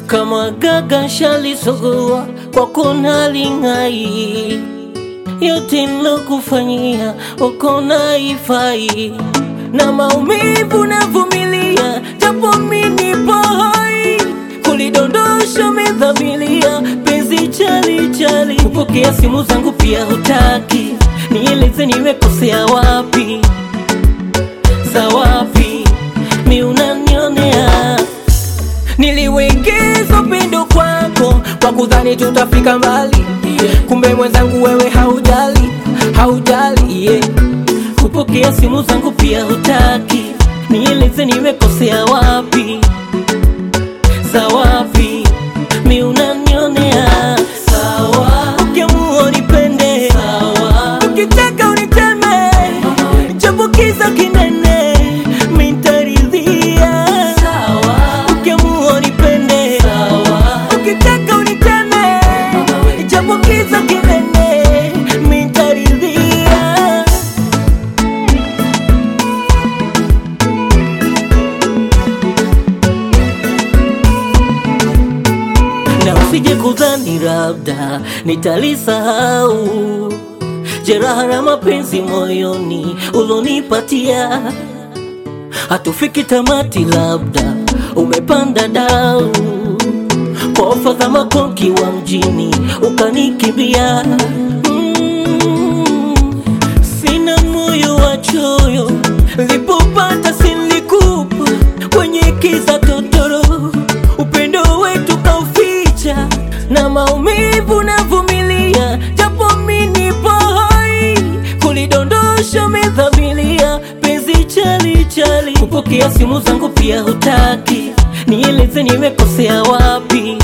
kama gaga shalisogua kwa kona lingai yote nilokufanyia ukona ifai na maumivu navumilia japo mini pahai kulidondosha medhamilia penzi chali chali kupokea simu zangu pia hutaki nieleze nimekosea wapi za wapi mi unanionea niliwekeza upendo kwako kwa kudhani tutafika mbali kumbe mwenzangu wewe haujali haujali yeah. kupokea simu zangu pia hutaki nieleze nimekosea wapi za wapi mi unanionea sawa ukiamua unipende sawa ukitaka uniteme japo kiza kinene mintaridhia sawa ukiamua unipende sawa ukitaka uniteme japo kiza kinene mintaridhia na usije kudhani labda nitalisahau jeraha la mapenzi moyoni ulonipatia, hatufiki tamati, labda umepanda dau kwa ofa za makonki wa mjini ukanikimbia. Mm, sina moyo wa choyo, lipopata silikupa kwenye kiza totoro, upendo wetu kauficha na maumivu navumilia, japo mini hai kulidondosha medhamilia, penzi chali chali, kupokea simu zangu pia hutaki, nieleze nimekosea wapi